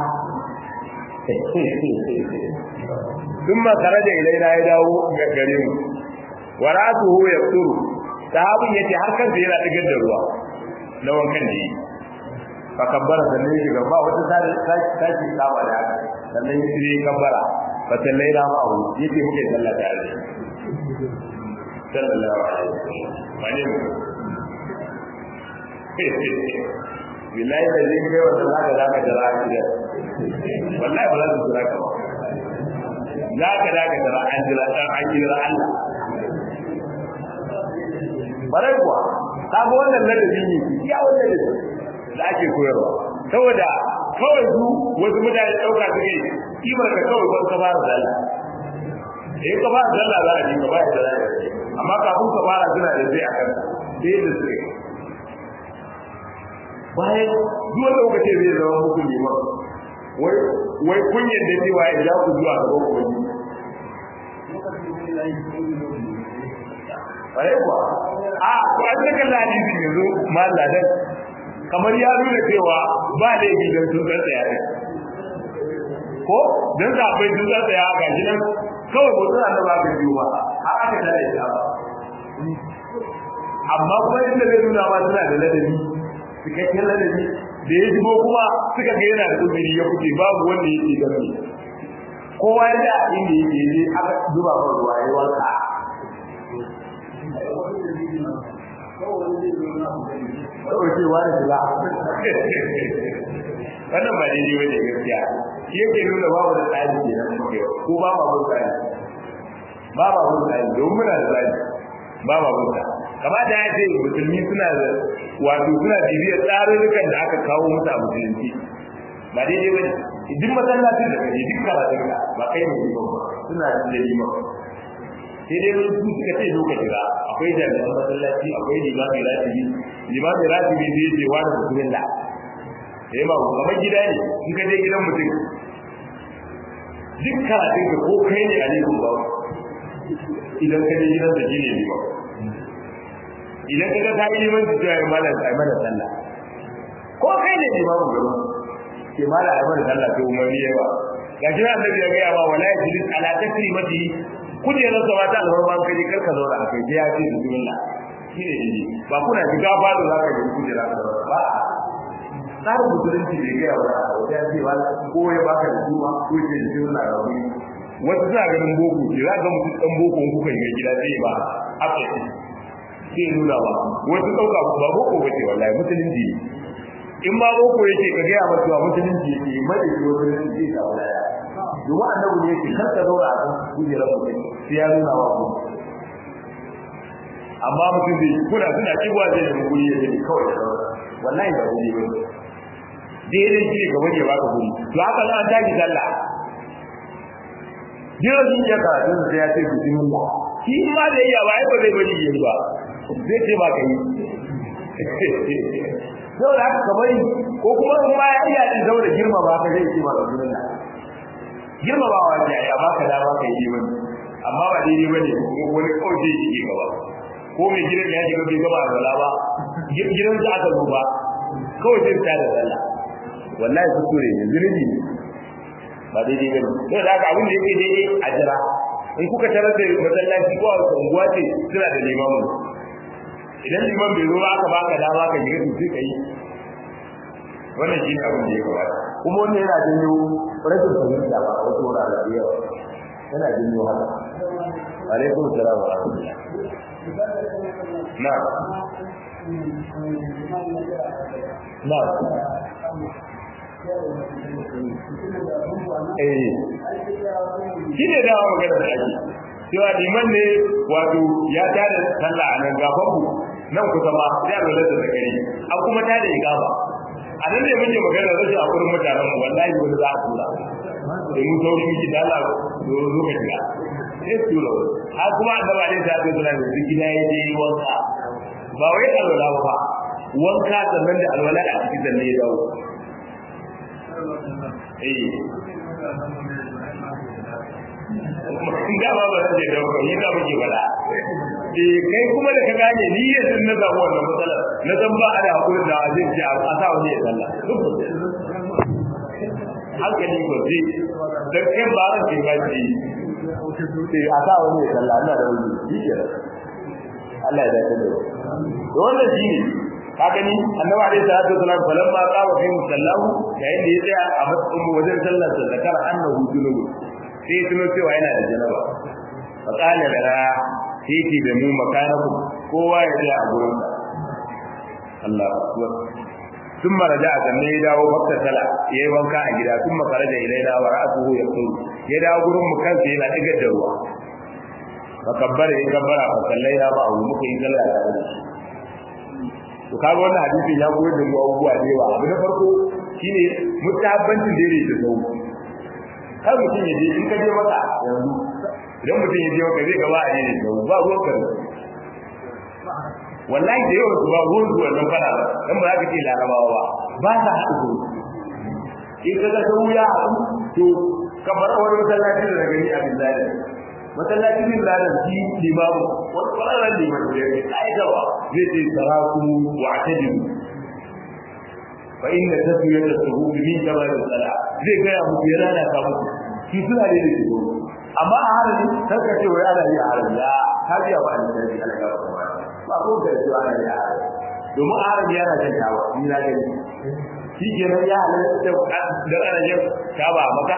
sun ma karaja ilaina ya dawo ga gare mu wa ra'atuhu yaqturu sahabin yace har kansa yana digar da ruwa na wankan da yi fa kabbara sannan ya shiga ba wata tashi tsawa da haka sannan ya shirye kabbara fa sallai na ma abu yace muke sallah tare sallallahu alaihi wasallam wani mu billahi da zai kai wata zaka zaka jira a gidan wallahi ba za su jira ka ba za ka daga jira an jira dan an jira Allah bare kuwa ka ga wannan ladabi ne ya wannan ladabi da ake koyarwa saboda kawai su wasu mutane dauka suke kimar ka kawai ba ka fara sallah eh ka fara sallah za a ji ka fara sallah amma kafin ka fara suna da sai akan sai da suke bayan duk wanda kuka ce zai zama muku liman wai wai kun yadda cewa ya ja ku zuwa gaban ubangi bare kuwa a ko an saka hadisi yanzu malladan kamar ya nuna cewa ba da yake dan sun tsaya ne ko dan da bai sun tsaya ga gidan kawai mutum da ba ka biyo ba har aka tare da ba amma kuma inda zai nuna ma suna da ladabi cikakken ladabi da ya jibo kuma suka ga yana da uzuri ya kuce babu wanda yake gani kowa ya da inda yake je aka zuba ba ruwa ya wanka kawai cewa da shiga wannan ba daidai wani gaskiya shi yake nuna babu da tsari ke nan ko ba ma bin tsari ba ma bin tsari domin muna da tsari ba ma bin tsari kama da ya ce musulmi suna da wato suna bibiyar tsarurrukan da aka kawo musu a musulunci ba daidai ba ne duk masallacin da kaje duk karatun ka ba kai ne ba suna da liman sai dai wani su suka ce lokaci ba akwai jami'an masallaci akwai limami ratibi limami ratibi zai ce wani musulmin da ya ba kamar gida ne in ka je gidan mutum duk karatun ka ko kai ne a laifin ba idan ka je gidan da shi ne liman idan ka ga ta yi liman su cewa mana sai mana sallah ko kai ne limamin gaba ke mala a bar sallah to umarni yawa ga shi annabi ya gaya wa wala yajlis ala takrimati kujerar sa ba ta alfarman kaje karka zauna a kai sai ya ce bismillah shine dai ba kuna shiga fado zaka yi kujera ba tsarin musulunci bai gaya wa wata ce ba ko ya baka da juma ko ce da juma na wuri wasu suna ganin boko ce za ga mutum dan boko in kuka shiga gida sai ba haka ce sai nuna ba wasu ɗauka ba boko ba ce wallahi musulunci in ma boko yake ka gaya masa cewa musulunci yake mai da musulunci zai samu laya domin annabi ne yake kar ka zauna a kan kujerar mutum sai ya nuna wa ku amma mutum zai kuna suna kibuwa zai nemi guri ya zai kawai da zauna wallahi ba guri ba daidai shi ne kamar ya baka guri to haka za a tashi sallah jira shi ya karatu sai ya ce bismillah shi ma da iya ba ai ba zai bari yi ba zai ce ba kai saboda haka kamar ko kuma in ma ya iya din saboda girma ba ka zai ce ba bismillah girma ba wa ya ya baka dama ka yi wani amma ba daidai bane wani kawai zai shige gaba ko mai gidan ya shiga bai gaba da ba gidan sa aka zo ba kawai zai ta da sallah wallahi kuskure ne zunubi ne ba daidai bane to da haka abin da yake daidai a jira in kuka tarar da masallaci ko a unguwa ce suna da limamu idan liman bai zo ba aka baka dama ka shiga to sai kai wannan shine abin da ya kamata kuma wannan yana janyo rashin fahimta ba a wasu wurare da yawa yana janyo haka alaikum salam wa rahmatullah na na eh shi ne dawa magana da ake cewa liman ne wato ya tada sallah a nan gaban ku nan kusa ma sai a lura da zakari an kuma tada igaba a nan ne muke magana rashin hakurin mutanen mu wallahi wani za a tura da mu sauri miki da Allah zo zo ka shiga sai tura har kuma annabi alaihi salatu wasallam da gida ya je wanka ba wai alwala ba wanka sannan da alwala a cikin sannan ya dawo da ba ba zai dauka yi da muke bala eh kai kuma da ka gane ni yanzu na samu wannan matsalar na san ba a da hakuri da zai ci a sa wani ya sallah hankali ba zai dan kai ba ran ke gaji eh a sa wani ya sallah ina da wani shi ke Allah ya dace da wannan shi ne ka gani annabi alaihi salatu wasallam falamma qama fi musallahu yayin da ya tsaya a matsayin wajen sallar sa zakar annahu junub sai tuno cewa yana da janaba fa qala lana titi da mu makanaku kowa ya tsaya a gurin sa Allah akbar ثم رجع sannan ya dawo bakta sala yayi wanka a gida ثم خرج ilaina wa ra'atuhu yaqul ya dawo gurin mu kansa yana digar da ruwa fa kabbara ya kabbara fa sallaina ba abu muka yi sallah da shi to kaga wannan hadisin ya koyar da mu abubuwa da yawa abu na farko shine mutabbancin da yake da sau har mutum ya je in ka je maka yanzu idan mutum ya je maka zai gaba a yi da ba ruwan ka wallahi da yawan su ba ruwan su wannan fara dan ba za ka ce larabawa ba ba sa haɗu su in ka ga sau ya haɗu to kamar wani masallaci da gani a bin zalim masallacin bin zalim shi limamu wani ƙwararren limamu ya ce ai gaba zai ce saraku wa atadilu fa inna tasmiyat as-suhuf min jamal as-salah zai ga muku ya rana ka muku shi suna ne da shi amma a harami kar ka ce wai ana yi a harami ya ka biya ba ni sai Allah ya ba ba ko da shi ana yi a harami domin a harami yana jan tawa ni na gani shi ke nan ya halatta da ana jan tawa maka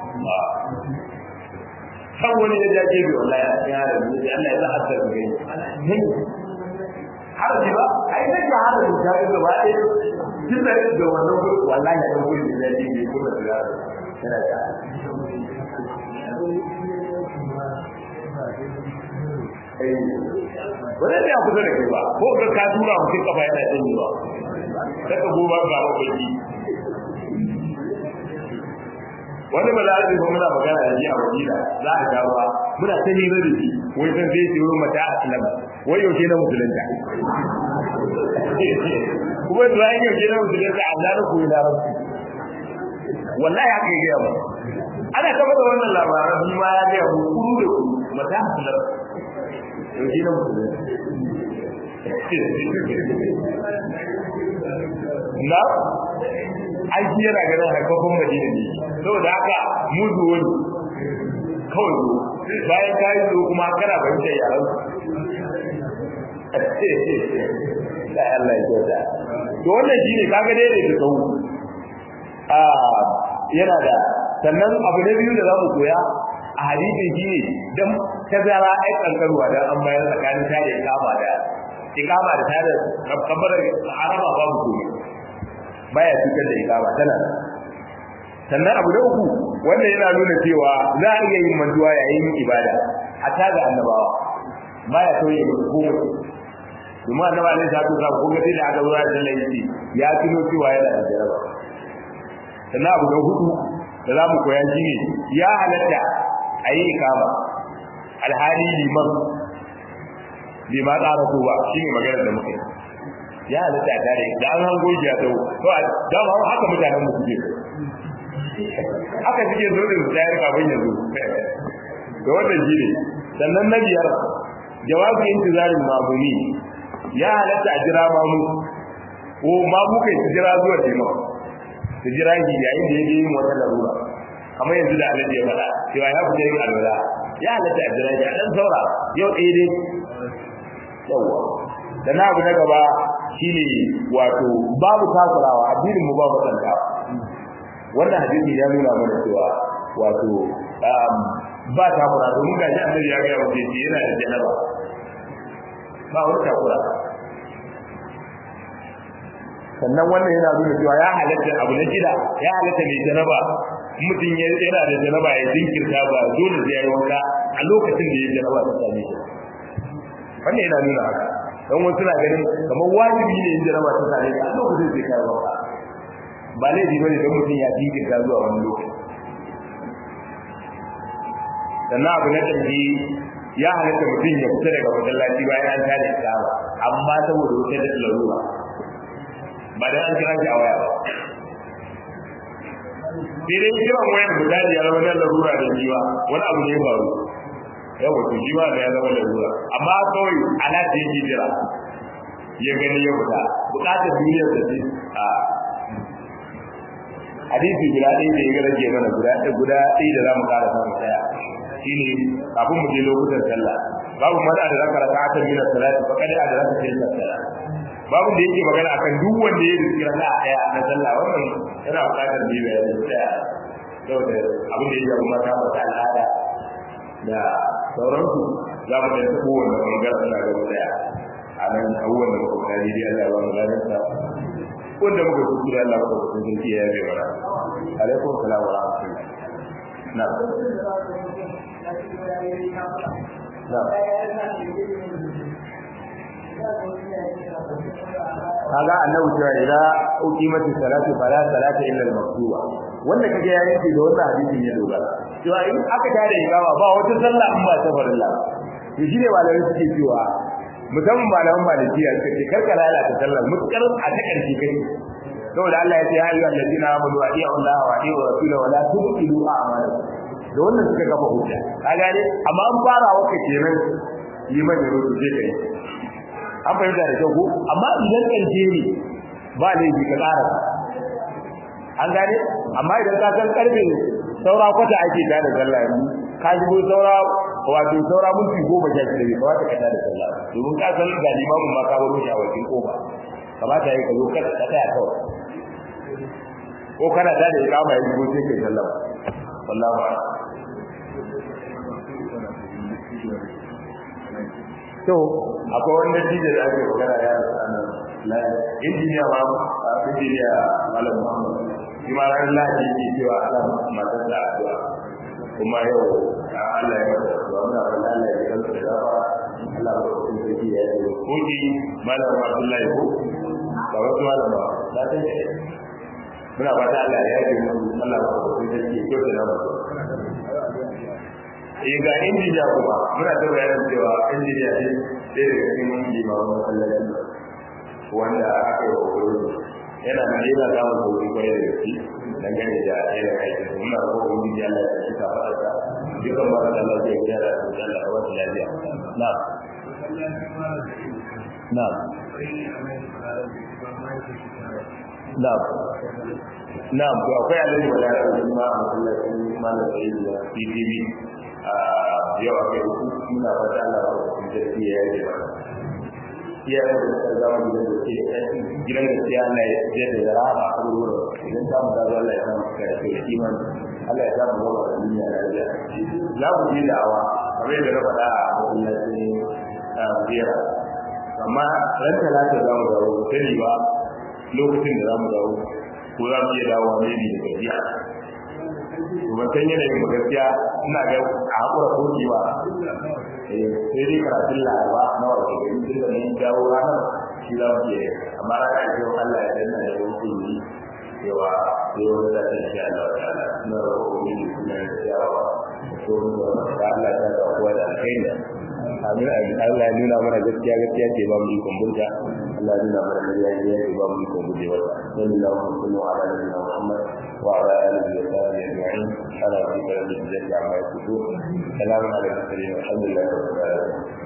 kan wani ya jaje bi wallahi a cikin harami Allah ya za a tsara gani haraji ba ai sai ka haraji ta ga gaba ɗaya tun da da wannan gurin wallahi da gurin da zai yi kuma da yana da wani da ya kusa da kai ba ko ga ka tura mutum kafa yana jin ba saka goma ga mafarki wani malazi ba muna magana da shi a wajira za a ga ba muna ta hira da shi wai san zai ce wurin mata aslam wai yaushe na musulunta kuma da yayin yaushe na musulunta a zara ku da rabbi wallahi haka ya gaya ba ana kaba da wannan labaran shi ma ya gaya mu kuru da kuru mata aslam to shi na musulmi na ai shi yana ganin haifafan madina ne saboda haka mu zuwa ne kawai zo bayan ka yi zo kuma kana fahimtar yaran da Allah ya kyauta to wannan shine kaga dai da tsawo a yana da sannan abu na biyu da zamu koya a hadisin shine dan tazara ai kankarwa dan an bayar tsakanin ta da ikama da ikama da ta da kabar araba babu komai baya cikin da ikama tana sannan abu na uku wannan yana nuna cewa za a iya yin mantuwa yayin ibada hatta ga annabawa baya tauye da komai kuma annabi alaihi salatu wasallam kun ga sai da aka zo da laifi ya tuno cewa yana da jaraba sannan abu na hudu da za mu koya shi ne ya halatta a yi ikama alhali liman bai ma tsara ko ba shi ne maganar da muke ya halatta a tare da an hango shi ya tsawo to a dama haka mutanen mu suke haka suke zo da tsayar kafin ya zo da wannan shi ne sannan na biyar jawabi intizarin mamuni ya halatta a jira mamu ko mamu kai su jira zuwa taimako su jira shi yayin da yake yin wata larura kamar yanzu da alaji ya faɗa cewa ya fita yin alwala ya halatta a jira shi a ɗan saura yau ɗaya dai yawwa da na abu na gaba shine wato babu takurawa addinin mu babu tsanta wannan hadisi ya nuna mana cewa wato ba takura domin gashi annabi ya ga mutum yana da janaba ba wani takura sannan wannan yana nuna cewa ya halatta abu na gida ya halatta mai janaba mutum ya yana da janaba ya jinkirta ba dole sai ya yi wanka a lokacin da ya janaba ta same shi wannan yana nuna haka don wasu na ganin kamar wajibi ne in janaba ta same shi a lokacin sai ka yi wanka ba laifi bane don mutum ya jinkirta zuwa wani lokaci sannan abu na ƙarshe ya halatta mutum ya fita daga masallaci bayan an tada ikama amma saboda wutar da larura ba da an kira shi a waya ba sai dai kiran wayar misali ya zama na larura da jiwa wani abu ne ya faru yawa to shi ma ya zama larura amma kawai ana da yake jira ya gani ya fita bukatar duniyar da ce a hadisi guda ɗaya da ya rage mana guda guda ɗaya da za mu ƙara samu ɗaya shine kafin mu je lokutan sallah babu man da zaka raka'ata min as-salati fa kada da zaka sai sallah babu da yake magana akan duk wanda ya riski raka'a daya na sallah wannan yana buƙatar bi bayani daya saboda abin da yake kuma ta mata al'ada da sauransu za mu da kowanne bangaren da gaba daya a nan abubuwan da muka faɗa dai Allah ya ba mu lafiya wanda muka kuskure Allah muka kuskure ya yi mana alaikum salam wa rahmatullah na kaga annabi cewa idan uqimati salatu fala salata illa al-maktuba wanda kage ya yake da wannan hadisin ya dogara cewa in aka tare ikawa ba wata sallah in ba ta farilla to shine malamai suke cewa musamman malaman malikiya suka ce karka lalata sallar mutkar a ta karshe kai saboda Allah ya ce ya ayyuhal ladina amanu wa atii'u Allah wa atii'u rasulahu wa la tubtilu a'malakum da wannan suka kafa hujja ka gane amma an fara waka kenan yi mai da rubutu sai kai an fahimta da kyau ko amma idan karshe ne ba laifi ka ƙara an gane amma idan ka san karfe saura kwata ake ta da sallah yanzu ka shigo saura wato saura minti goma sha shida bai kamata ka tada sallah domin ka san ga limamin ma ka baro shi a wajen kofa kamata ya ka zo ka tsaya kawai ko kana da da ikama ya shigo sai kai sallah wallahi ba to akwai wanda dije da ake magana ya na injiniya ma injiniya malam Muhammad shi ma ran lahi yake cewa ana matar da addu'a kuma yau Allah ya mata addu'a muna ran Allah ya kanta da rafa Allah ya kuma sai ya yi ko ki malam Abdullahi ko ba wasu malam ba da ta ce muna fata Allah ya yi mu Allah ya kuma sai ya kyauta da mu eh ga injiniya kuma muna ta bayanin cewa injiniya ne sai daga cikin limamin masallaci wanda aka yi wa yana da yana samun sauri kwarai da gaske dangane da irin aikin su muna ko ubangiji Allah ya shi ka fara ta dukkan ba da Allah zai gyara da Allah ya wata lafiya na na'am na'am na'am to akwai alaji wala kuma a masallacin malam sai da PTV a yau akai uku muna fata Allah ya kuma gaskiya ya yi ba iya da zama gidan da ke gidan da ke Allah ya je da rama a wurin idan ta mu da Allah ya samu ka da iman Allah ya samu gaba da duniya da lafiya za ku ji da'awa kamar yadda na faɗa a masallacin biyar amma ran talata za mu dawo sani ba lokacin da za mu dawo ko za mu iya dawowa ne da gajiya ban san yanayin ba gaskiya ina ga a haƙura ko ba sai dai karatun laraba na wasu gari tun da mun dawo ranar shi za mu iya amma ranar da yau Allah ya danna da yau kun yi cewa sai wani da ta shi Allah ta ala na rabu ne suna da yawa ko mun da Allah ta da kowa da alkhairi amin amin Allah ya nuna mana gaskiya gaskiya ce ba mu yi kumbunta Allah ya nuna mana gaskiya gaskiya ce ba mu yi kumbunta wata sallallahu alaihi wa sallam ala nabiyina Muhammad wa ala alihi wa sahbihi ajma'in ala rabbika rabbil izzati amma yasifun salamun ala al-mursalin walhamdulillahi rabbil alamin